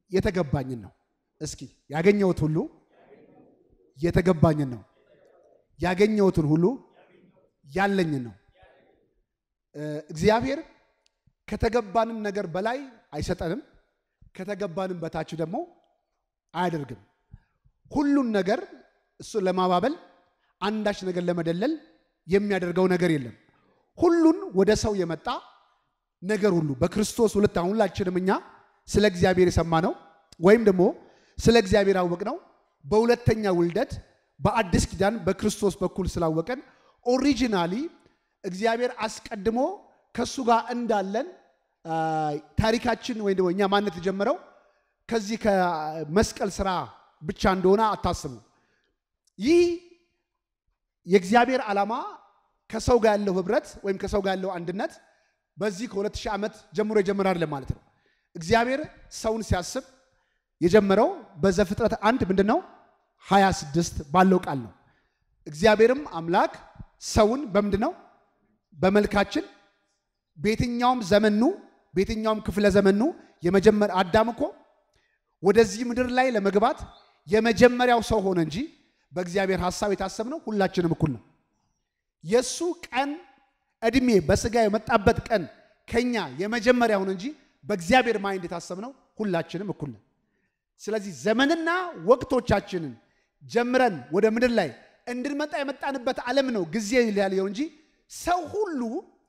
የተገባኝን ነው። እስኪ ያገኘሁት ሁሉ የተገባኝን ነው። ያገኘሁትን ሁሉ ያለኝን ነው። እግዚአብሔር ከተገባንም ነገር በላይ አይሰጠንም፣ ከተገባንም በታች ደግሞ አያደርግም። ሁሉን ነገር እሱን ለማባበል አንዳች ነገር ለመደለል የሚያደርገው ነገር የለም። ሁሉን ወደ ሰው የመጣ ነገር ሁሉ በክርስቶስ ሁለት አሁን ሁላችንም እኛ ስለ እግዚአብሔር የሰማነው ወይም ደግሞ ስለ እግዚአብሔር ያወቅነው በሁለተኛ ውልደት በአዲስ ኪዳን በክርስቶስ በኩል ስላወቀን ኦሪጂናሊ እግዚአብሔር አስቀድሞ ከእሱ ጋር እንዳለን ታሪካችን ወይም ደግሞ እኛ ማነት የጀመረው ከዚህ ከመስቀል ስራ ብቻ እንደሆነ አታስቡ። ይህ የእግዚአብሔር ዓላማ ከሰው ጋር ያለው ህብረት ወይም ከሰው ጋር ያለው አንድነት በዚህ ከሁለት ሺህ ዓመት ጀምሮ የጀመረ አይደለም ማለት ነው። እግዚአብሔር ሰውን ሲያስብ የጀመረው በዘፍጥረት አንድ ምንድን ነው 26 ባለው ቃል ነው። እግዚአብሔርም አምላክ ሰውን በምንድን ነው በመልካችን በየትኛውም ዘመኑ በየትኛውም ክፍለ ዘመኑ የመጀመር አዳም እኮ ወደዚህ ምድር ላይ ለመግባት የመጀመሪያው ሰው ሆነ እንጂ በእግዚአብሔር ሐሳብ የታሰብነው ሁላችንም እኩል ነው። የእሱ ቀን እድሜ በስጋ የመጣበት ቀን ከኛ የመጀመሪያ ሆነ እንጂ በእግዚአብሔር ማይንድ የታሰብነው ሁላችንም እኩል ነው። ስለዚህ ዘመንና ወቅቶቻችንን ጀምረን ወደ ምድር ላይ እንድንመጣ የመጣንበት ዓለም ነው ጊዜ ያለው እንጂ ሰው ሁሉ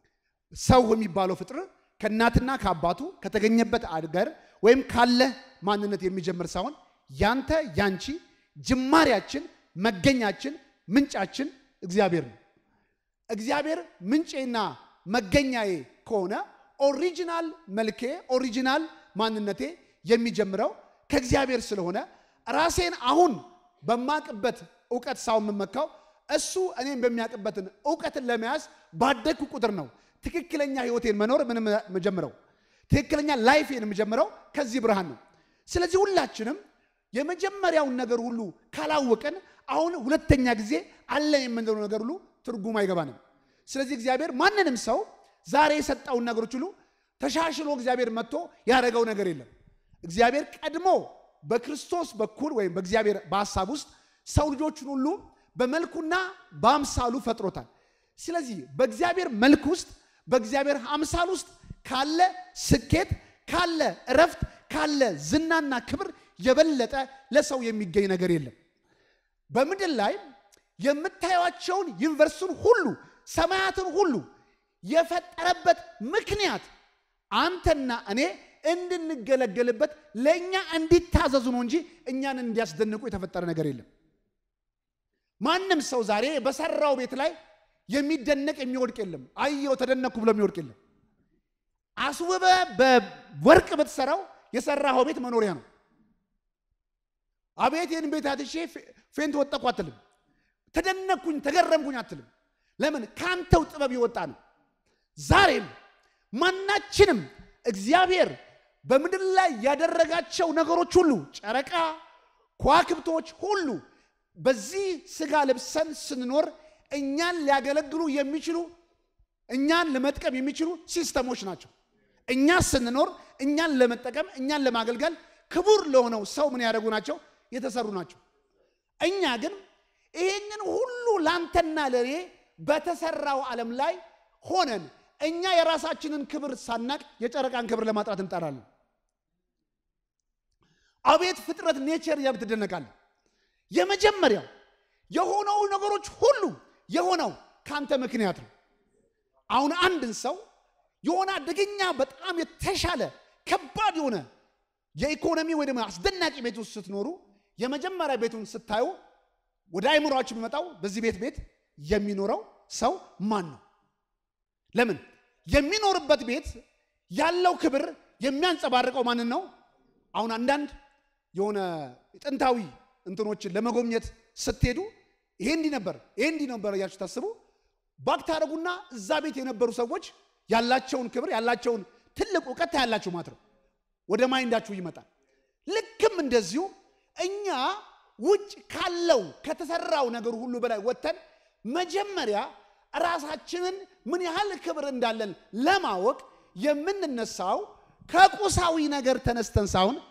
ሰው የሚባለው ፍጥር ከእናትና ከአባቱ ከተገኘበት አገር ወይም ካለ ማንነት የሚጀምር ሳይሆን ያንተ ያንቺ ጅማሬያችን፣ መገኛችን፣ ምንጫችን እግዚአብሔር ነው። እግዚአብሔር ምንጬና መገኛዬ ከሆነ ኦሪጂናል መልኬ ኦሪጂናል ማንነቴ የሚጀምረው ከእግዚአብሔር ስለሆነ ራሴን አሁን በማቅበት እውቀት ሳይሆን የምመካው እሱ እኔም በሚያውቅበትን እውቀትን ለመያዝ ባደግኩ ቁጥር ነው ትክክለኛ ህይወቴን መኖር ምንም መጀምረው ትክክለኛ ላይፌን የምጀምረው ከዚህ ብርሃን ነው። ስለዚህ ሁላችንም የመጀመሪያውን ነገር ሁሉ ካላወቅን አሁን ሁለተኛ ጊዜ አለ የምንለው ነገር ሁሉ ትርጉም አይገባንም። ስለዚህ እግዚአብሔር ማንንም ሰው ዛሬ የሰጠውን ነገሮች ሁሉ ተሻሽሎ እግዚአብሔር መጥቶ ያደረገው ነገር የለም። እግዚአብሔር ቀድሞ በክርስቶስ በኩል ወይም በእግዚአብሔር በሀሳብ ውስጥ ሰው ልጆችን ሁሉ በመልኩና በአምሳሉ ፈጥሮታል። ስለዚህ በእግዚአብሔር መልክ ውስጥ በእግዚአብሔር አምሳል ውስጥ ካለ ስኬት፣ ካለ እረፍት፣ ካለ ዝናና ክብር የበለጠ ለሰው የሚገኝ ነገር የለም። በምድር ላይ የምታዩቸውን ዩኒቨርስን ሁሉ ሰማያትን ሁሉ የፈጠረበት ምክንያት አንተና እኔ እንድንገለገልበት ለእኛ እንዲታዘዙ ነው እንጂ እኛን እንዲያስደንቁ የተፈጠረ ነገር የለም። ማንም ሰው ዛሬ በሰራው ቤት ላይ የሚደነቅ የሚወድቅ የለም። አየው ተደነኩ ብሎ የሚወድቅ የለም። አስውበ በወርቅ ብትሰራው የሰራኸው ቤት መኖሪያ ነው። አቤት ይህን ቤት አትሼ ፌንት ወጠቁ አትልም። ተደነኩኝ ተገረምኩኝ አትልም። ለምን? ከአንተው ጥበብ የወጣ ነው። ዛሬም ማናችንም እግዚአብሔር በምድር ላይ ያደረጋቸው ነገሮች ሁሉ ጨረቃ፣ ከዋክብቶች ሁሉ በዚህ ስጋ ለብሰን ስንኖር እኛን ሊያገለግሉ የሚችሉ እኛን ለመጥቀም የሚችሉ ሲስተሞች ናቸው። እኛ ስንኖር እኛን ለመጠቀም እኛን ለማገልገል ክቡር ለሆነው ሰው ምን ያደረጉ ናቸው? የተሰሩ ናቸው። እኛ ግን ይህንን ሁሉ ላንተና ለእኔ በተሰራው ዓለም ላይ ሆነን እኛ የራሳችንን ክብር ሳናቅ የጨረቃን ክብር ለማጥራት እንጠራለን። አቤት ፍጥረት ኔቸር እያልክ ትደነቃለህ። የመጀመሪያው የሆነው ነገሮች ሁሉ የሆነው ካንተ ምክንያት ነው። አሁን አንድን ሰው የሆነ አደገኛ በጣም የተሻለ ከባድ የሆነ የኢኮኖሚ ወይ ደግሞ አስደናቂ ቤት ውስጥ ስትኖሩ የመጀመሪያ ቤቱን ስታዩ ወደ አይምሯችሁ የሚመጣው በዚህ ቤት ቤት የሚኖረው ሰው ማን ነው? ለምን የሚኖርበት ቤት ያለው ክብር የሚያንጸባርቀው ማንን ነው? አሁን አንዳንድ የሆነ ጥንታዊ እንትኖችን ለመጎብኘት ስትሄዱ ይሄ እንዲህ ነበር፣ ይሄ እንዲህ ነበር እያችሁ ታስቡ ባክ ታደረጉና እዛ ቤት የነበሩ ሰዎች ያላቸውን ክብር ያላቸውን ትልቅ እውቀት ታያላችሁ ማለት ነው። ወደ ማይንዳችሁ ይመጣል። ልክም እንደዚሁ እኛ ውጭ ካለው ከተሰራው ነገር ሁሉ በላይ ወጥተን መጀመሪያ ራሳችንን ምን ያህል ክብር እንዳለን ለማወቅ የምንነሳው ከቁሳዊ ነገር ተነስተን ሳይሆን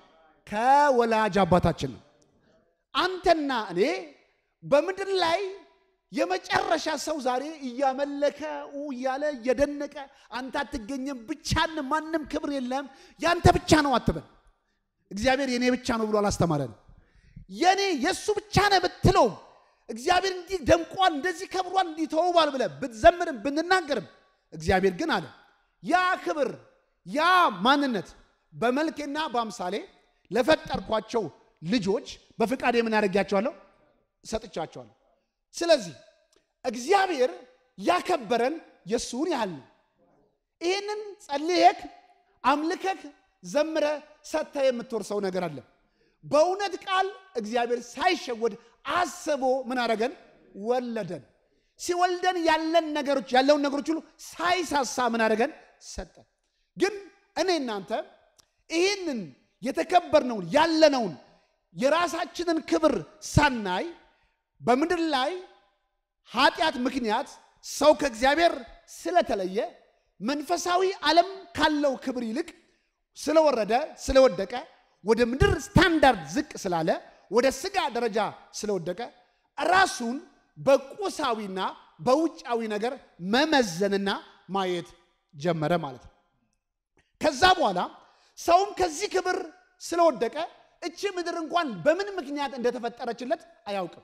ከወላጅ አባታችን ነው። አንተና እኔ በምድር ላይ የመጨረሻ ሰው ዛሬ እያመለከ እያለ እየደነቀ አንተ አትገኘም፣ ብቻን ማንም ክብር የለም፣ ያንተ ብቻ ነው አትበል። እግዚአብሔር የኔ ብቻ ነው ብሎ አላስተማረን። የኔ የእሱ ብቻ ነው ብትለው እግዚአብሔር እንዲህ ደምቋል፣ እንደዚህ ከብሯል፣ እንዲህ ተውቧል ብለህ ብትዘምርም ብንናገርም እግዚአብሔር ግን አለ ያ ክብር ያ ማንነት በመልኬና በአምሳሌ ለፈጠርኳቸው ልጆች በፍቃድ የምን ያደርጊያቸዋለሁ ሰጥቻቸዋለሁ። ስለዚህ እግዚአብሔር ያከበረን የእሱን ያህል ነው። ይህንን ጸልየክ አምልከክ ዘምረ ሰጥተ የምትወርሰው ነገር አለ። በእውነት ቃል እግዚአብሔር ሳይሸወድ አስቦ ምን አደረገን? ወለደን። ሲወልደን ያለን ነገሮች ያለውን ነገሮች ሁሉ ሳይሳሳ ምን አደረገን? ሰጠን። ግን እኔ እናንተ ይህንን የተከበርነውን ያለነውን የራሳችንን ክብር ሳናይ በምድር ላይ ኃጢአት ምክንያት ሰው ከእግዚአብሔር ስለተለየ መንፈሳዊ ዓለም ካለው ክብር ይልቅ ስለወረደ ስለወደቀ ወደ ምድር ስታንዳርድ ዝቅ ስላለ ወደ ስጋ ደረጃ ስለወደቀ ራሱን በቁሳዊና በውጫዊ ነገር መመዘንና ማየት ጀመረ ማለት ነው። ከዛ በኋላ ሰውም ከዚህ ክብር ስለወደቀ እቺ ምድር እንኳን በምን ምክንያት እንደተፈጠረችለት አያውቅም።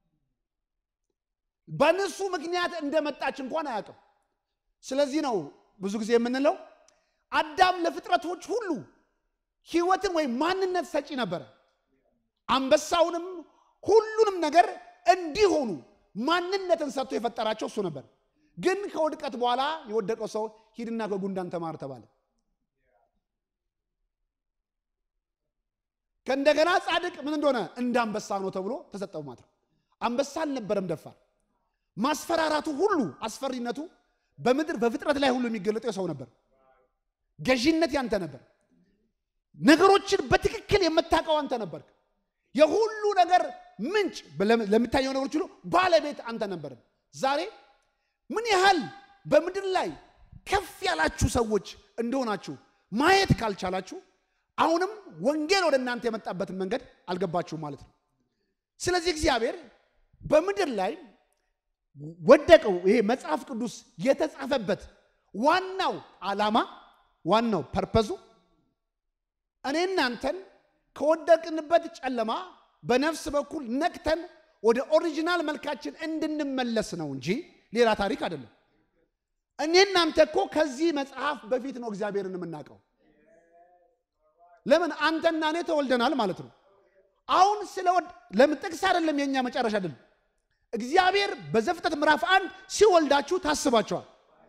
በንሱ ምክንያት እንደመጣች እንኳን አያውቅም። ስለዚህ ነው ብዙ ጊዜ የምንለው አዳም ለፍጥረቶች ሁሉ ሕይወትን ወይም ማንነት ሰጪ ነበረ። አንበሳውንም ሁሉንም ነገር እንዲሆኑ ማንነትን ሰጥቶ የፈጠራቸው እሱ ነበር። ግን ከውድቀት በኋላ የወደቀው ሰው ሂድና ከጉንዳን ተማር ተባለ። ከእንደገና ጻድቅ ምን እንደሆነ እንደ አንበሳ ነው ተብሎ ተሰጠው ማለት ነው። አንበሳ አልነበረም ደፋር። ማስፈራራቱ ሁሉ አስፈሪነቱ በምድር በፍጥረት ላይ ሁሉ የሚገለጠው የሰው ነበር። ገዢነት ያንተ ነበር። ነገሮችን በትክክል የምታውቀው አንተ ነበርክ። የሁሉ ነገር ምንጭ ለሚታየው ነገሮች ሁሉ ባለቤት አንተ ነበር። ዛሬ ምን ያህል በምድር ላይ ከፍ ያላችሁ ሰዎች እንደሆናችሁ ማየት ካልቻላችሁ አሁንም ወንጌል ወደ እናንተ የመጣበትን መንገድ አልገባችሁም ማለት ነው። ስለዚህ እግዚአብሔር በምድር ላይ ወደቀው ይሄ መጽሐፍ ቅዱስ የተጻፈበት ዋናው ዓላማ ዋናው ፐርፐዙ እኔ እናንተን ከወደቅንበት ጨለማ በነፍስ በኩል ነቅተን ወደ ኦሪጂናል መልካችን እንድንመለስ ነው እንጂ ሌላ ታሪክ አይደለም። እኔ እናንተ እኮ ከዚህ መጽሐፍ በፊት ነው እግዚአብሔርን የምናውቀው። ለምን አንተና እኔ ተወልደናል ማለት ነው። አሁን ስለወድ ለምን ጥቅስ አይደለም የኛ መጨረሻ አይደለም። እግዚአብሔር በዘፍጥረት ምዕራፍ አንድ ሲወልዳችሁ ታስባቸዋል።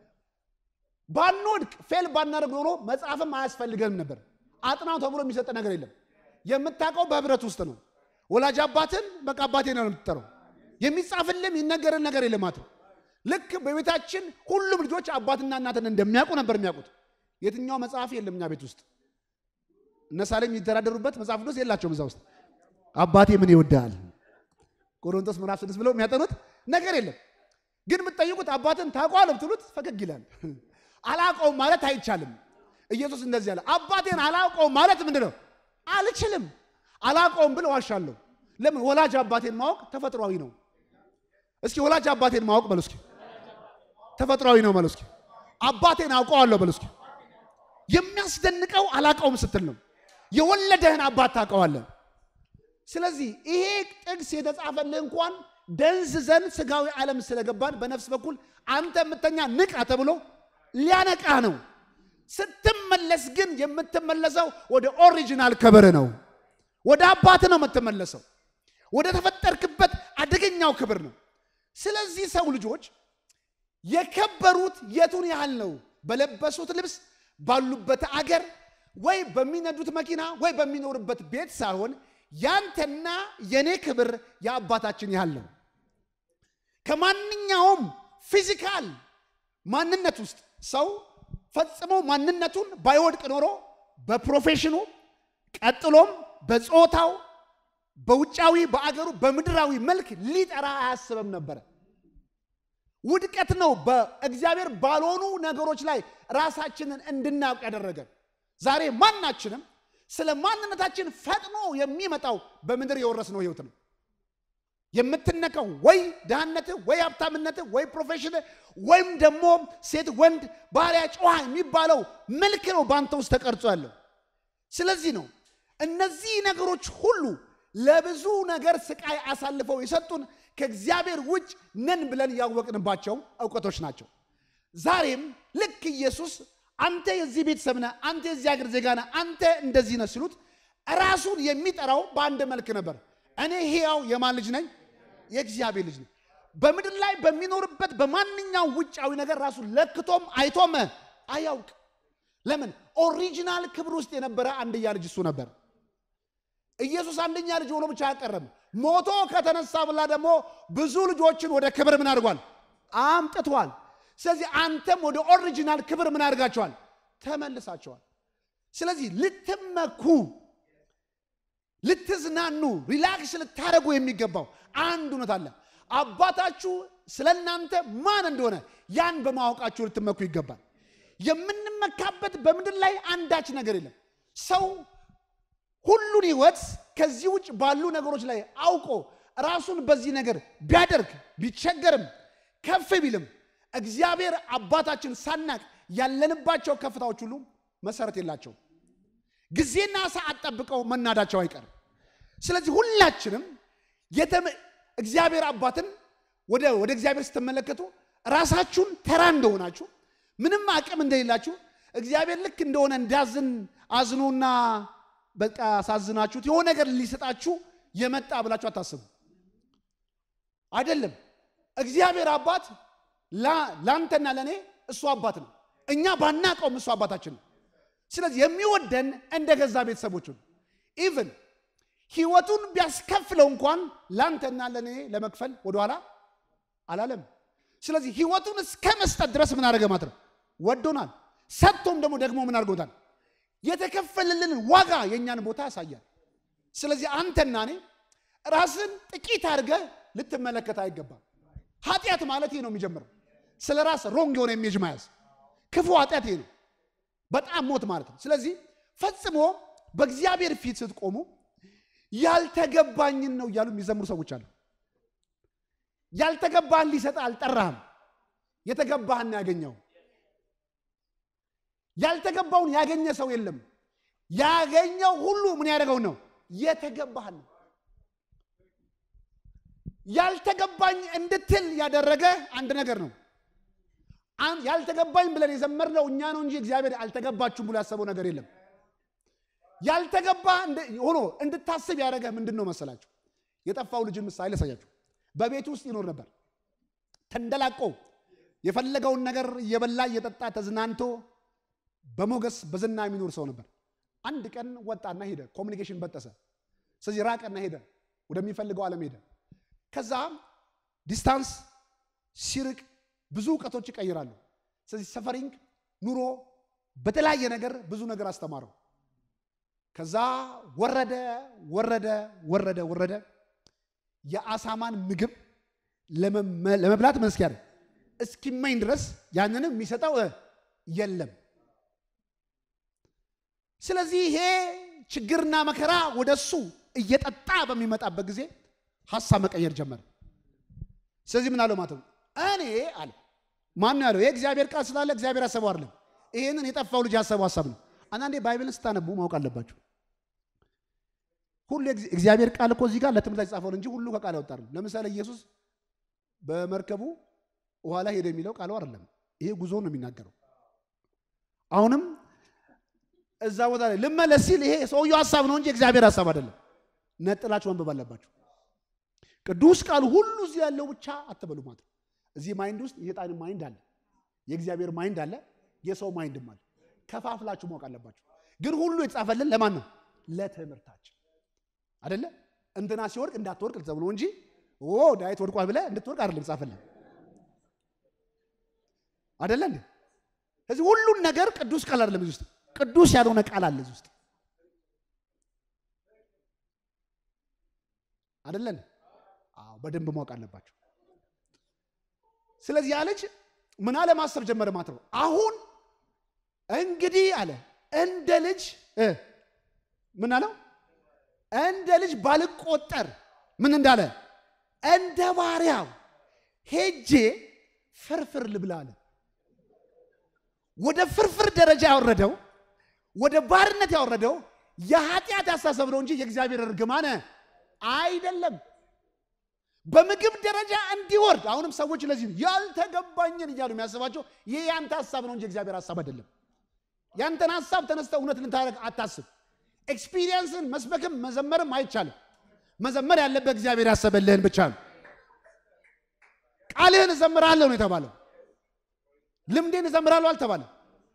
ባንወድቅ ፌል ባናደርግ ኖሮ መጽሐፍም አያስፈልገንም ነበር። አጥናው ተብሎ የሚሰጥ ነገር የለም። የምታውቀው በህብረት ውስጥ ነው። ወላጅ አባትን በቃ አባቴ ነው የምትጠራው። የሚጻፍልም የሚነገርን ነገር የለም ማለት ነው። ልክ በቤታችን ሁሉም ልጆች አባትና እናትን እንደሚያውቁ ነበር የሚያውቁት። የትኛው መጽሐፍ የለም እኛ ቤት ውስጥ እነ ሳሌም የሚተዳደሩበት መጽሐፍ ቅዱስ የላቸውም። እዛ ውስጥ አባቴ ምን ይወዳል ቆሮንቶስ ምዕራፍ ስድስት ብለው የሚያጠኑት ነገር የለም። ግን የምትጠይቁት አባትን ታውቀዋለህ ብትሉት ፈገግ ይላል። አላውቀውም ማለት አይቻልም። ኢየሱስ እንደዚህ ያለ አባቴን አላውቀውም ማለት ምንድን ነው? አልችልም። አላውቀውም ብል ዋሻለሁ። ለምን? ወላጅ አባቴን ማወቅ ተፈጥሯዊ ነው። እስኪ ወላጅ አባቴን ማወቅ በሉ እስኪ። ተፈጥሯዊ ነው በሉ እስኪ። አባቴን አውቀዋለሁ በሉ እስኪ። የሚያስደንቀው አላውቀውም ስትል ነው። የወለደህን አባት ታውቀዋለህ። ስለዚህ ይሄ ጥቅስ የተጻፈልህ እንኳን ደንዝዘን ስጋዊ ዓለም ስለገባን በነፍስ በኩል አንተ የምተኛ ንቃ ተብሎ ሊያነቃ ነው። ስትመለስ ግን የምትመለሰው ወደ ኦሪጂናል ክብር ነው። ወደ አባት ነው የምትመለሰው። ወደ ተፈጠርክበት አደገኛው ክብር ነው። ስለዚህ ሰው ልጆች የከበሩት የቱን ያህል ነው? በለበሱት ልብስ፣ ባሉበት አገር፣ ወይ በሚነዱት መኪና፣ ወይ በሚኖርበት ቤት ሳይሆን ያንተና የኔ ክብር የአባታችን ያህል ነው። ከማንኛውም ፊዚካል ማንነት ውስጥ ሰው ፈጽሞ ማንነቱን ባይወድቅ ኖሮ በፕሮፌሽኑ ቀጥሎም በጾታው በውጫዊ በአገሩ በምድራዊ መልክ ሊጠራ አያስብም ነበረ። ውድቀት ነው በእግዚአብሔር ባልሆኑ ነገሮች ላይ ራሳችንን እንድናውቅ ያደረገን። ዛሬ ማናችንም ስለ ማንነታችን ፈጥኖ የሚመጣው በምድር የወረስነው ህይወት ነው። የምትነካው ወይ ድህነትህ ወይ ሀብታምነትህ ወይ ፕሮፌሽን ወይም ደግሞ ሴት፣ ወንድ፣ ባሪያ፣ ጨዋ የሚባለው መልክ ነው በአንተ ውስጥ ተቀርጾ ያለው። ስለዚህ ነው እነዚህ ነገሮች ሁሉ ለብዙ ነገር ስቃይ አሳልፈው የሰጡን ከእግዚአብሔር ውጭ ነን ብለን ያወቅንባቸው እውቀቶች ናቸው። ዛሬም ልክ ኢየሱስ አንተ የዚህ ቤተሰብ ነህ፣ አንተ የዚህ ሀገር ዜጋ ነህ፣ አንተ እንደዚህ ነህ ሲሉት ራሱን የሚጠራው በአንድ መልክ ነበር። እኔ ሕያው የማን ልጅ ነኝ? የእግዚአብሔር ልጅ ነኝ። በምድር ላይ በሚኖርበት በማንኛውም ውጫዊ ነገር ራሱን ለክቶም አይቶም አያውቅ። ለምን? ኦሪጂናል ክብር ውስጥ የነበረ አንድያ ልጅ እሱ ነበር። ኢየሱስ አንደኛ ልጅ ሆኖ ብቻ አያቀረም። ሞቶ ከተነሳ ብላ ደግሞ ብዙ ልጆችን ወደ ክብር ምን አድርጓል? አምጥቷል። ስለዚህ አንተም ወደ ኦሪጂናል ክብር ምን አድርጋቸዋል? ተመልሳቸዋል። ስለዚህ ልትመኩ፣ ልትዝናኑ፣ ሪላክስ ልታደርጉ የሚገባው አንድ እውነት አለ። አባታችሁ ስለ እናንተ ማን እንደሆነ ያን በማወቃችሁ ልትመኩ ይገባል። የምንመካበት በምድር ላይ አንዳች ነገር የለም። ሰው ሁሉን ህይወት ከዚህ ውጭ ባሉ ነገሮች ላይ አውቆ ራሱን በዚህ ነገር ቢያደርግ ቢቸገርም ከፍ ቢልም እግዚአብሔር አባታችን ሳናቅ ያለንባቸው ከፍታዎች ሁሉ መሰረት የላቸውም። ጊዜና ሰዓት ጠብቀው መናዳቸው አይቀርም። ስለዚህ ሁላችንም እግዚአብሔር አባትን ወደ ወደ እግዚአብሔር ስትመለከቱ ራሳችሁን ተራ እንደሆናችሁ ምንም አቅም እንደሌላችሁ እግዚአብሔር ልክ እንደሆነ እንዳዝን አዝኖና በቃ አሳዝናችሁት የሆነ ነገር ሊሰጣችሁ የመጣ ብላችሁ አታስቡ። አይደለም። እግዚአብሔር አባት ለአንተና ለእኔ እሱ አባት ነው። እኛ ባናቀውም እሱ አባታችን ነው። ስለዚህ የሚወደን እንደ ገዛ ቤተሰቦቹ ነው። ኢቭን ህይወቱን ቢያስከፍለው እንኳን ለአንተና ለእኔ ለመክፈል ወደኋላ አላለም። ስለዚህ ህይወቱን እስከ መስጠት ድረስ ምን አደረገ ማለት ነው? ወዶናል። ሰጥቶም ደግሞ ደግሞ ምን አድርጎታል? የተከፈለልን ዋጋ የእኛን ቦታ ያሳያል። ስለዚህ አንተና እኔ ራስን ጥቂት አድርገህ ልትመለከት አይገባም። ኃጢአት ማለት ይህ ነው የሚጀምረው። ስለ ራስ ሮንግ የሆነ ኢሜጅ መያዝ ክፉ ኃጢአት ይሄ ነው፣ በጣም ሞት ማለት ነው። ስለዚህ ፈጽሞ በእግዚአብሔር ፊት ስትቆሙ ያልተገባኝን ነው እያሉ የሚዘምሩ ሰዎች አሉ። ያልተገባህን ሊሰጥ አልጠራህም። የተገባህን ያገኘው ያልተገባውን ያገኘ ሰው የለም። ያገኘው ሁሉ ምን ያደረገው ነው? የተገባህን ነው። ያልተገባኝ እንድትል ያደረገ አንድ ነገር ነው። ያልተገባኝ ብለን የዘመርነው እኛ ነው እንጂ እግዚአብሔር አልተገባችሁም ብሎ ያሰበው ነገር የለም። ያልተገባ ሆኖ እንድታስብ ያደረገ ምንድን ነው መሰላችሁ? የጠፋው ልጅን ምሳሌ ላሳያችሁ። በቤቱ ውስጥ ይኖር ነበር ተንደላቆ የፈለገውን ነገር እየበላ እየጠጣ ተዝናንቶ በሞገስ በዝና የሚኖር ሰው ነበር። አንድ ቀን ወጣና ሄደ። ኮሚኒኬሽን በጠሰ። ስለዚህ ራቀና ሄደ፣ ወደሚፈልገው ዓለም ሄደ። ከዛ ዲስታንስ ሲርቅ ብዙ እውቀቶች ይቀይራሉ። ስለዚህ ሰፈሪንግ ኑሮ በተለያየ ነገር ብዙ ነገር አስተማረው። ከዛ ወረደ ወረደ ወረደ ወረደ የአሳማን ምግብ ለመብላት መስኪያ እስኪመኝ ድረስ ያንንም የሚሰጠው የለም። ስለዚህ ይሄ ችግርና መከራ ወደ እሱ እየጠጣ በሚመጣበት ጊዜ ሀሳብ መቀየር ጀመረ። ስለዚህ ምን አለው ማለት ነው? እኔ አለ ማን ነው ያለው? የእግዚአብሔር ቃል ስላለ እግዚአብሔር ያሰበው አይደለም። ይሄንን የጠፋው ልጅ ያሰበው ሀሳብ ነው። አንዳንዴ ባይብልን ስታነቡ ማወቅ አለባችሁ። ሁሉ እግዚአብሔር ቃል እኮ እዚህ ጋር ለትምህርት ላይ የተጻፈው እንጂ ሁሉ ከቃል ያወጣ አይደለም። ለምሳሌ ኢየሱስ በመርከቡ ውሃ ላይ ሄደ የሚለው ቃሉ አይደለም። ይሄ ጉዞ ነው የሚናገረው። አሁንም እዛ ቦታ ላይ ልመለስ ሲል ይሄ ሰውየው ሀሳብ ነው እንጂ እግዚአብሔር ሀሳብ አይደለም። ነጥላችሁ ማንበብ አለባችሁ። ቅዱስ ቃሉ ሁሉ እዚህ ያለው ብቻ አትበሉ ማለት ነው። እዚህ ማይንድ ውስጥ የጣን ማይንድ አለ፣ የእግዚአብሔር ማይንድ አለ፣ የሰው ማይንድም አለ። ከፋፍላችሁ ማወቅ አለባችሁ። ግን ሁሉ የተጻፈልን ለማን ነው? ለትምህርታችን አይደለ? እንትና ሲወድቅ እንዳትወድቅ ተብሎ እንጂ ኦ ዳዊት ወድቋል ብለህ እንድትወድቅ አይደለም ጻፈልን አይደለ እንዴ? ስለዚህ ሁሉን ነገር ቅዱስ ቃል አይደለም እዚህ ውስጥ ቅዱስ ያልሆነ ቃል አለ እዚህ ውስጥ አይደለን? አዎ በደንብ ማወቅ አለባቸው። ስለዚህ ያ ልጅ ምን አለ ማሰብ ጀመረ ማለት ነው። አሁን እንግዲህ አለ እንደ ልጅ ምን አለው? እንደ ልጅ ባልቆጠር ምን እንዳለ እንደ ባሪያው ሄጄ ፍርፍር ልብላ አለ። ወደ ፍርፍር ደረጃ ያወረደው ወደ ባርነት ያወረደው የኃጢአት አስተሳሰብ ነው እንጂ የእግዚአብሔር እርግማን አይደለም። በምግብ ደረጃ እንዲወርድ አሁንም ሰዎች ለዚህ ያልተገባኝን እያሉ የሚያስባቸው ይህ ያንተ ሀሳብ ነው እንጂ የእግዚአብሔር ሀሳብ አይደለም። ያንተን ሀሳብ ተነስተ እውነት ልታደርግ አታስብ። ኤክስፒሪየንስን መስበክም መዘመርም አይቻልም። መዘመር ያለበት እግዚአብሔር ያሰበልህን ብቻ ነው። ቃልህን እዘምራለሁ ነው የተባለው። ልምዴን እዘምራለሁ አልተባለም።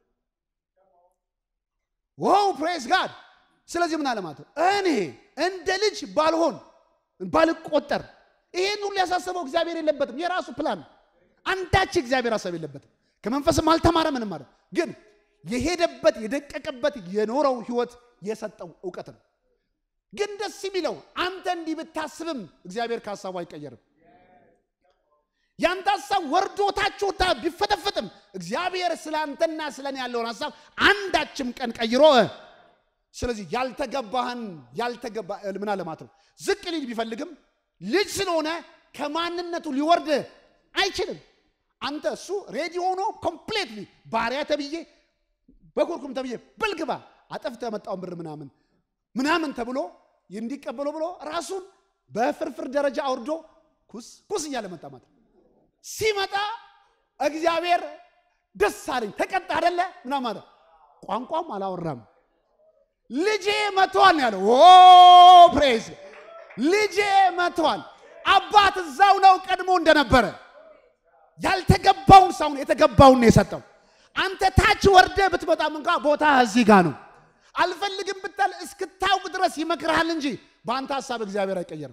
ዋው ፕሬስ ጋድ። ስለዚህ ምን አለ ማለት ነው እኔ እንደ ልጅ ባልሆን ባልቆጠር ይሄን ሁሉ ያሳሰበው እግዚአብሔር የለበትም። የራሱ ፕላን አንዳች እግዚአብሔር ሀሳብ የለበትም። ከመንፈስም አልተማረ ምንም ማለት ግን የሄደበት የደቀቀበት የኖረው ህይወት የሰጠው እውቀት ነው። ግን ደስ የሚለው አንተ እንዲህ ብታስብም እግዚአብሔር ከሀሳቡ አይቀየርም። ያንተ ሀሳብ ወርዶ ታች ወታ ቢፈጠፈጥም እግዚአብሔር ስለ አንተና ስለ እኔ ያለውን ሀሳብ አንዳችም ቀን ቀይሮ ስለዚህ ያልተገባህን ያልተገባ ምን አለ ማለት ነው ዝቅ ሊል ቢፈልግም ልጅ ስለሆነ ከማንነቱ ሊወርድ አይችልም። አንተ እሱ ሬዲ ሆኖ ኮምፕሌትሊ ባሪያ ተብዬ በኩርኩም ተብዬ በልግባ አጠፍተ የመጣውን ብር ምናምን ምናምን ተብሎ እንዲቀበለው ብሎ ራሱን በፍርፍር ደረጃ አውርዶ ኩስ ኩስ እያለ መጣ ማለት ነው። ሲመጣ እግዚአብሔር ደስ አለኝ ተቀጣ አደለ ምናምን ማለት ቋንቋም አላወራም። ልጄ መጥቷል ነው ያለው። ኦ ፕሬዝ ልጄ መጥቷል። አባት እዛው ነው ቀድሞ እንደነበረ ያልተገባውን ሳይሆን የተገባውን ነው የሰጠው። አንተ ታች ወርደ ብትመጣም እንኳ ቦታ እዚህ ጋር ነው። አልፈልግም ብታል እስክታውቅ ድረስ ይመክርሃል እንጂ በአንተ ሀሳብ እግዚአብሔር አይቀየርም።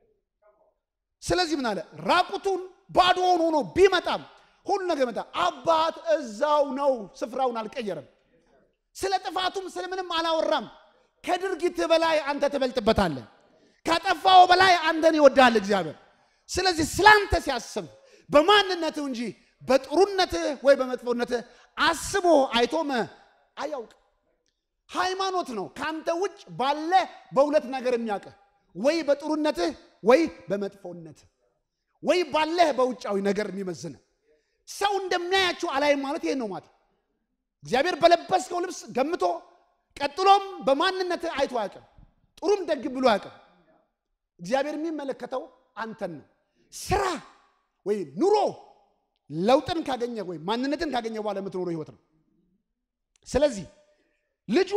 ስለዚህ ምን አለ ራቁቱን ባዶውን ሆኖ ቢመጣም ሁሉ ነገር መጣ። አባት እዛው ነው፣ ስፍራውን አልቀየረም። ስለ ጥፋቱም ስለ ምንም አላወራም። ከድርጊት በላይ አንተ ትበልጥበታለህ። ካጠፋው በላይ አንተን ይወዳል እግዚአብሔር። ስለዚህ ስላንተ ሲያስብ በማንነትህ እንጂ በጥሩነትህ ወይ በመጥፎነትህ አስቦ አይቶም አያውቅ። ሃይማኖት ነው ከአንተ ውጭ ባለ በሁለት ነገር የሚያውቅህ ወይ በጥሩነትህ ወይ በመጥፎነትህ ወይ ባለህ በውጫዊ ነገር የሚመዝን ሰው እንደሚያያችሁ አላይም ማለት ይሄን ነው ማለት እግዚአብሔር በለበስከው ልብስ ገምቶ ቀጥሎም በማንነትህ አይቶ አያውቅም። ጥሩም ደግ ብሎ አያውቅም። እግዚአብሔር የሚመለከተው አንተን ነው። ስራ ወይ ኑሮ ለውጥን ካገኘ ወይ ማንነትን ካገኘ በኋላ የምትኖረው ህይወት ነው። ስለዚህ ልጁ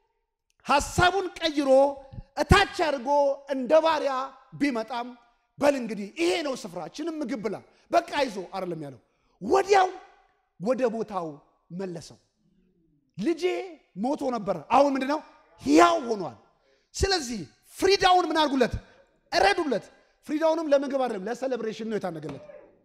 ሀሳቡን ቀይሮ እታች አድርጎ እንደ ባሪያ ቢመጣም በል እንግዲህ ይሄ ነው ስፍራችንም ምግብ ብላ በቃ ይዞ አይደለም ያለው፣ ወዲያው ወደ ቦታው መለሰው። ልጄ ሞቶ ነበረ፣ አሁን ምንድን ነው ሕያው ሆኗል። ስለዚህ ፍሪዳውን ምን አድርጉለት? እረዱለት። ፍሪዳውንም ለምግብ አይደለም ለሴሌብሬሽን ነው የታነገለት።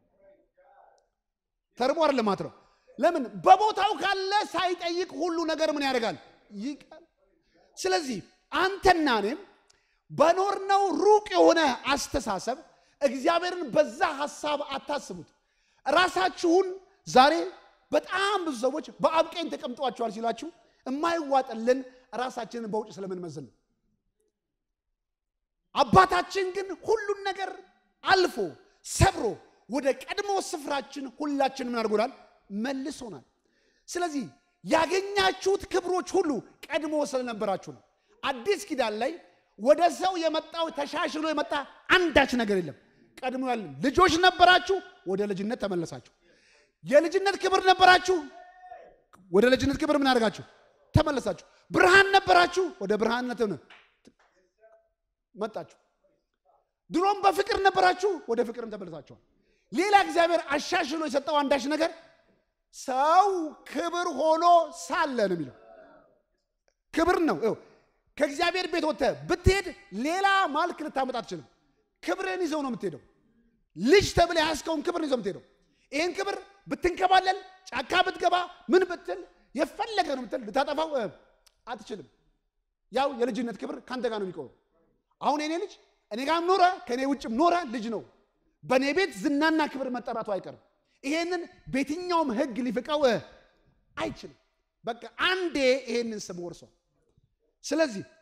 ተርቦ አይደለም ማለት ነው። ለምን በቦታው ካለ ሳይጠይቅ ሁሉ ነገር ምን ያደርጋል? ይቃል። ስለዚህ አንተና እኔም በኖርነው ሩቅ የሆነ አስተሳሰብ እግዚአብሔርን በዛ ሀሳብ አታስቡት። ራሳችሁን ዛሬ በጣም ብዙ ሰዎች በአብ ቀኝ ተቀምጧቸዋል ሲላችሁ የማይዋጥልን ራሳችንን በውጭ ስለምንመዝን ነው። አባታችን ግን ሁሉን ነገር አልፎ ሰብሮ ወደ ቀድሞ ስፍራችን ሁላችን ምን አድርጎናል? መልሶናል። ስለዚህ ያገኛችሁት ክብሮች ሁሉ ቀድሞ ስለነበራችሁ ነው። አዲስ ኪዳን ላይ ወደ ሰው የመጣው ተሻሽሎ የመጣ አንዳች ነገር የለም። ቀድሞ ያለ ልጆች ነበራችሁ፣ ወደ ልጅነት ተመለሳችሁ። የልጅነት ክብር ነበራችሁ፣ ወደ ልጅነት ክብር ምን አደርጋችሁ ተመለሳችሁ። ብርሃን ነበራችሁ፣ ወደ ብርሃንነት መጣችሁ። ድሮም በፍቅር ነበራችሁ፣ ወደ ፍቅርም ተመለሳችኋል። ሌላ እግዚአብሔር አሻሽሎ የሰጠው አንዳች ነገር ሰው ክብር ሆኖ ሳለ ነው የሚለው ክብር ነው። ከእግዚአብሔር ቤት ወጥተህ ብትሄድ ሌላ ማልክ ልታመጣ አትችልም። ክብርህን ይዘው ነው የምትሄደው። ልጅ ተብለህ ያስከውን ክብር ይዘው የምትሄደው። ይህን ክብር ብትንከባለል፣ ጫካ ብትገባ፣ ምን ብትል፣ የፈለገ ነው ምትል ልታጠፋው አትችልም። ያው የልጅነት ክብር ከአንተ ጋር ነው የሚቆመው። አሁን የኔ ልጅ እኔ ጋርም ኖረ ከእኔ ውጭም ኖረ ልጅ ነው። በእኔ ቤት ዝናና ክብር መጠራቱ አይቀርም። ይሄንን በየትኛውም ሕግ ሊፍቀው አይችልም። በቃ አንዴ ይሄንን ስም ወርሷል። ስለዚህ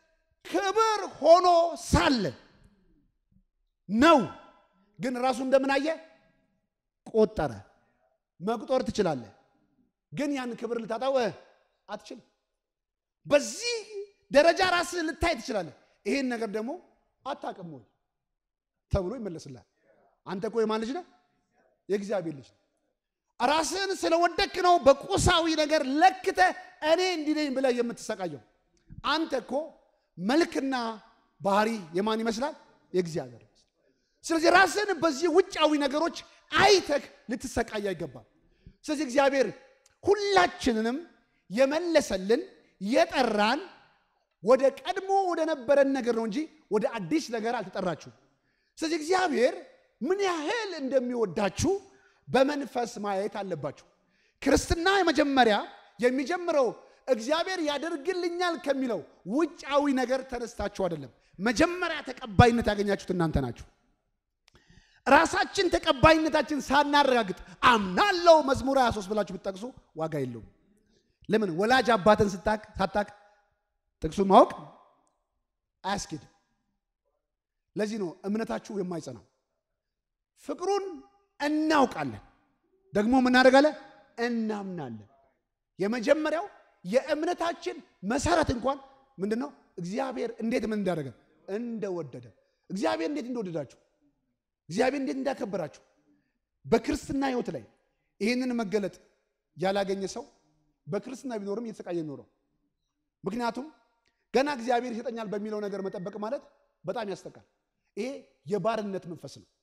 ክብር ሆኖ ሳለ ነው። ግን ራሱ እንደምን አየ? ቆጠረ። መቁጠር ትችላለህ፣ ግን ያን ክብር ልታጣው አትችልም። በዚህ ደረጃ ራስህ ልታይ ትችላለህ። ይሄን ነገር ደግሞ አታውቅም ወይ ተብሎ ይመለስላል። አንተ እኮ የማን ልጅ ነህ? የእግዚአብሔር ልጅ ነህ። ራስህን ስለወደክ ነው በቁሳዊ ነገር ለክተ እኔ እንዲህ ነኝ ብለህ የምትሰቃየው። አንተ እኮ መልክና ባህሪ የማን ይመስላል? የእግዚአብሔር ይመስላል። ስለዚህ ራስህን በዚህ ውጫዊ ነገሮች አይተህ ልትሰቃይ አይገባም። ስለዚህ እግዚአብሔር ሁላችንንም የመለሰልን የጠራን ወደ ቀድሞ ወደ ነበረን ነገር ነው እንጂ ወደ አዲስ ነገር አልተጠራችሁም። ስለዚህ እግዚአብሔር ምን ያህል እንደሚወዳችሁ በመንፈስ ማየት አለባችሁ። ክርስትና የመጀመሪያ የሚጀምረው እግዚአብሔር ያደርግልኛል ከሚለው ውጫዊ ነገር ተነስታችሁ አይደለም። መጀመሪያ ተቀባይነት ያገኛችሁት እናንተ ናችሁ። ራሳችን ተቀባይነታችን ሳናረጋግጥ አምናለው መዝሙር 23 ብላችሁ ብትጠቅሱ ዋጋ የለውም። ለምን ወላጅ አባትን ስታቅ ሳታቅ ጥቅሱን ማወቅ አያስኬድም። ለዚህ ነው እምነታችሁ የማይጸናው። ፍቅሩን እናውቃለን ደግሞ ምናደርጋለን? እናምናለን። የመጀመሪያው የእምነታችን መሰረት እንኳን ምንድን ነው? እግዚአብሔር እንዴት ምን እንዳደረገ እንደወደደ፣ እግዚአብሔር እንዴት እንደወደዳችሁ፣ እግዚአብሔር እንዴት እንዳከበራችሁ በክርስትና ሕይወት ላይ ይህንን መገለጥ ያላገኘ ሰው በክርስትና ቢኖርም እየተሰቃየ የሚኖረው ምክንያቱም ገና እግዚአብሔር ይሰጠኛል በሚለው ነገር መጠበቅ ማለት በጣም ያስጠቃል። ይሄ የባርነት መንፈስ ነው።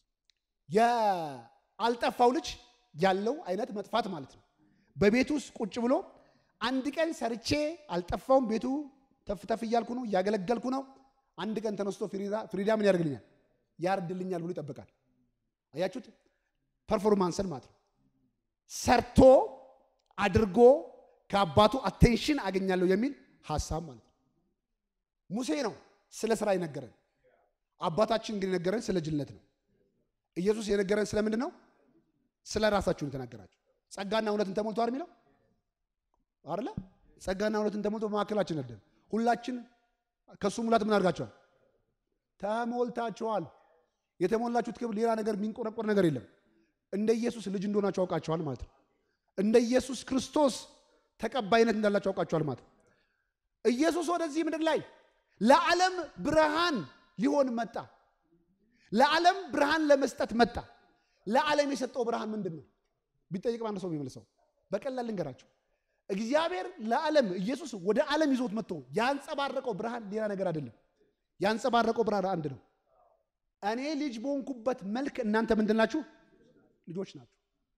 የአልጠፋው ልጅ ያለው አይነት መጥፋት ማለት ነው። በቤቱ ውስጥ ቁጭ ብሎ አንድ ቀን ሰርቼ አልጠፋውም፣ ቤቱ ተፍተፍ እያልኩ ነው፣ እያገለገልኩ ነው። አንድ ቀን ተነስቶ ፍሪዳ ምን ያደርግልኛል? ያርድልኛል ብሎ ይጠብቃል። አያችሁት? ፐርፎርማንስን ማለት ነው። ሰርቶ አድርጎ ከአባቱ አቴንሽን አገኛለሁ የሚል ሀሳብ ማለት ነው። ሙሴ ነው ስለ ስራ የነገረን። አባታችን ግን የነገረን ስለ ጅልነት ነው። ኢየሱስ የነገረን ስለምንድን ነው? ስለ ራሳችሁ ነው የተናገራችሁ። ጸጋና እውነትን ተሞልቶ አይደል የሚለው አይደለ? ጸጋና እውነትን ተሞልቶ በመካከላችን ነደን። ሁላችን ከእሱ ሙላት ምን አድርጋችኋል? ተሞልታችኋል። የተሞላችሁት ክብር ሌላ ነገር የሚንቆረቆር ነገር የለም። እንደ ኢየሱስ ልጅ እንደሆናችሁ አውቃችኋል ማለት ነው። እንደ ኢየሱስ ክርስቶስ ተቀባይነት እንዳላችሁ አውቃችኋል ማለት ነው። ኢየሱስ ወደዚህ ምድር ላይ ለዓለም ብርሃን ሊሆን መጣ። ለዓለም ብርሃን ለመስጠት መጣ። ለዓለም የሰጠው ብርሃን ምንድን ነው ቢጠይቅ አንድ ሰው የሚመልሰው በቀላል ልንገራቸው። እግዚአብሔር ለዓለም ኢየሱስ ወደ ዓለም ይዞት መጥቶ ያንጸባረቀው ብርሃን ሌላ ነገር አይደለም። ያንጸባረቀው ብርሃን አንድ ነው። እኔ ልጅ በሆንኩበት መልክ እናንተ ምንድን ናችሁ? ልጆች ናችሁ።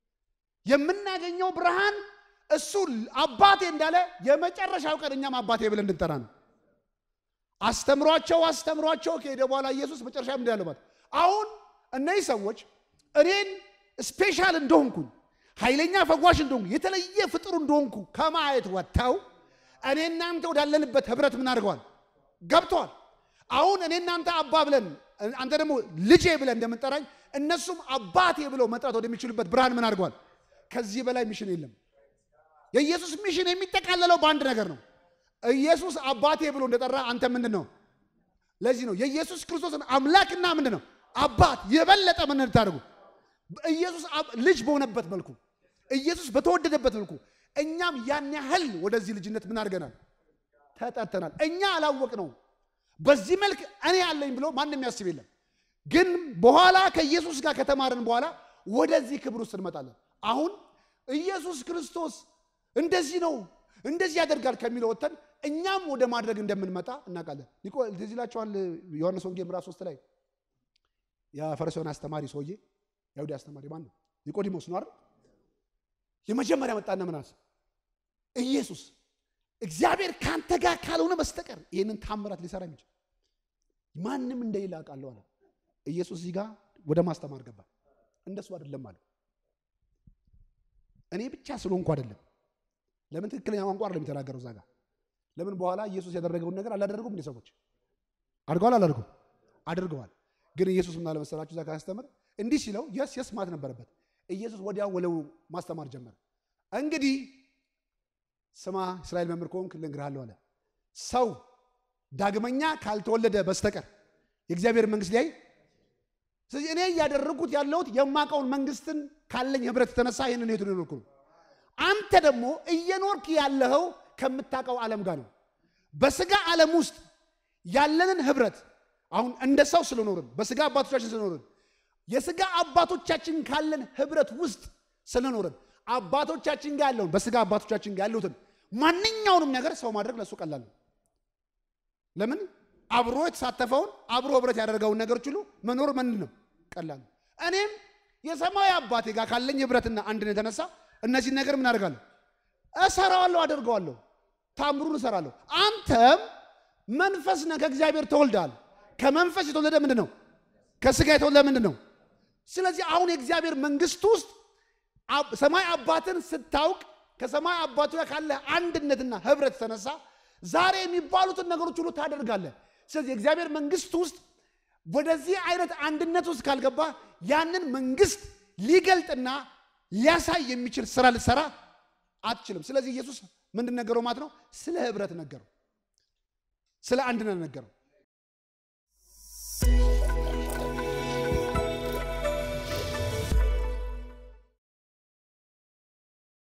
የምናገኘው ብርሃን እሱ አባቴ እንዳለ የመጨረሻው ቀን እኛም አባቴ ብለን እንድንጠራ ነው። አስተምሯቸው አስተምሯቸው ከሄደ በኋላ ኢየሱስ መጨረሻ ምንድን ያለባት አሁን እነዚህ ሰዎች እኔን ስፔሻል እንደሆንኩኝ ኃይለኛ ፈዋሽ እንደሆንኩ የተለየ ፍጡር እንደሆንኩ ከማየት ወጥተው እኔ እናንተ ወዳለንበት ህብረት ምን አድርገዋል? ገብተዋል። አሁን እኔ እናንተ አባ ብለን አንተ ደግሞ ልጄ ብለን እንደምንጠራኝ እነሱም አባቴ ብለው መጥራት ወደሚችሉበት ብርሃን ምን አድርገዋል? ከዚህ በላይ ሚሽን የለም። የኢየሱስ ሚሽን የሚጠቃለለው በአንድ ነገር ነው። ኢየሱስ አባቴ ብሎ እንደጠራ አንተ ምንድን ነው? ለዚህ ነው የኢየሱስ ክርስቶስን አምላክና ምንድን ነው አባት የበለጠ ምን እንድታደርጉ ኢየሱስ ልጅ በሆነበት መልኩ ኢየሱስ በተወደደበት መልኩ እኛም ያን ያህል ወደዚህ ልጅነት ምን አድርገናል? ተጠርተናል። እኛ አላወቅ ነው። በዚህ መልክ እኔ ያለኝ ብሎ ማንም የሚያስብ የለም። ግን በኋላ ከኢየሱስ ጋር ከተማርን በኋላ ወደዚህ ክብር ውስጥ እንመጣለን። አሁን ኢየሱስ ክርስቶስ እንደዚህ ነው እንደዚህ ያደርጋል ከሚለው ወጥተን እኛም ወደ ማድረግ እንደምንመጣ እናውቃለን። ትዝ ይላችኋል ዮሐንስ ወንጌል ምዕራፍ ሶስት ላይ የፈሪሳውያን አስተማሪ ሰውዬ የአይሁድ አስተማሪ ማን ነው? ኒቆዲሞስ ነው አይደል? የመጀመሪያ መጣና ምን አለ? ኢየሱስ እግዚአብሔር ካንተ ጋር ካልሆነ በስተቀር ይህንን ታምራት ሊሰራ የሚችል ማንም እንደሌለ አውቃለሁ አለ። ኢየሱስ እዚህ ጋር ወደ ማስተማር ገባ። እንደሱ አይደለም አለ። እኔ ብቻ ስለሆንኩ አይደለም። ለምን ትክክለኛ ቋንቋ አይደለም የተናገረው እዛ ጋር። ለምን በኋላ ኢየሱስ ያደረገውን ነገር አላደረጉም? እንደ ሰዎች አድርገዋል አላደርጉም? አድርገዋል። ግን ኢየሱስ ምን አለ መሰላችሁ? እዛ ካስተምር እንዲህ ሲለው የስ የስ ማለት ነበረበት። ኢየሱስ ወዲያው ወለው ማስተማር ጀመረ። እንግዲህ ስማ እስራኤል መምህር ከሆንክ ልንገርሃለሁ አለ። ሰው ዳግመኛ ካልተወለደ በስተቀር የእግዚአብሔር መንግስት ላይ ስለዚህ እኔ እያደረጉት ያለሁት የማውቀውን መንግስትን ካለኝ ህብረት የተነሳ ይህንን ህይወት ኖርኩ ነው። አንተ ደግሞ እየኖርክ ያለኸው ከምታውቀው ዓለም ጋር ነው። በስጋ ዓለም ውስጥ ያለንን ህብረት አሁን እንደ ሰው ስለኖርን በስጋ አባቶቻችን ስለኖርን የስጋ አባቶቻችን ካለን ህብረት ውስጥ ስለኖርን አባቶቻችን ጋር ያለውን በስጋ አባቶቻችን ጋር ያሉትን ማንኛውንም ነገር ሰው ማድረግ ለሱ ቀላል ነው። ለምን አብሮ የተሳተፈውን አብሮ ህብረት ያደረገውን ነገሮች ሁሉ መኖር ምንድን ነው ቀላል ነው። እኔም የሰማያዊ አባቴ ጋር ካለኝ ህብረትና አንድነት የተነሳ እነዚህን ነገር ምን አደርጋለሁ? እሰራዋለሁ፣ አደርገዋለሁ፣ ታምሩን እሰራለሁ። አንተም መንፈስ ነህ፣ ከእግዚአብሔር ተወልደሃል። ከመንፈስ የተወለደ ምንድን ነው? ከስጋ የተወለደ ምንድን ነው? ስለዚህ አሁን የእግዚአብሔር መንግስት ውስጥ ሰማይ አባትን ስታውቅ ከሰማይ አባቱ ጋር ካለ አንድነትና ህብረት የተነሳ ዛሬ የሚባሉትን ነገሮች ሁሉ ታደርጋለህ። ስለዚህ የእግዚአብሔር መንግስት ውስጥ ወደዚህ አይነት አንድነት ውስጥ ካልገባ ያንን መንግስት ሊገልጥና ሊያሳይ የሚችል ስራ ልትሰራ አትችልም። ስለዚህ ኢየሱስ ምንድን ነገረው ማለት ነው? ስለ ህብረት ነገረው፣ ስለ አንድነት ነገረው።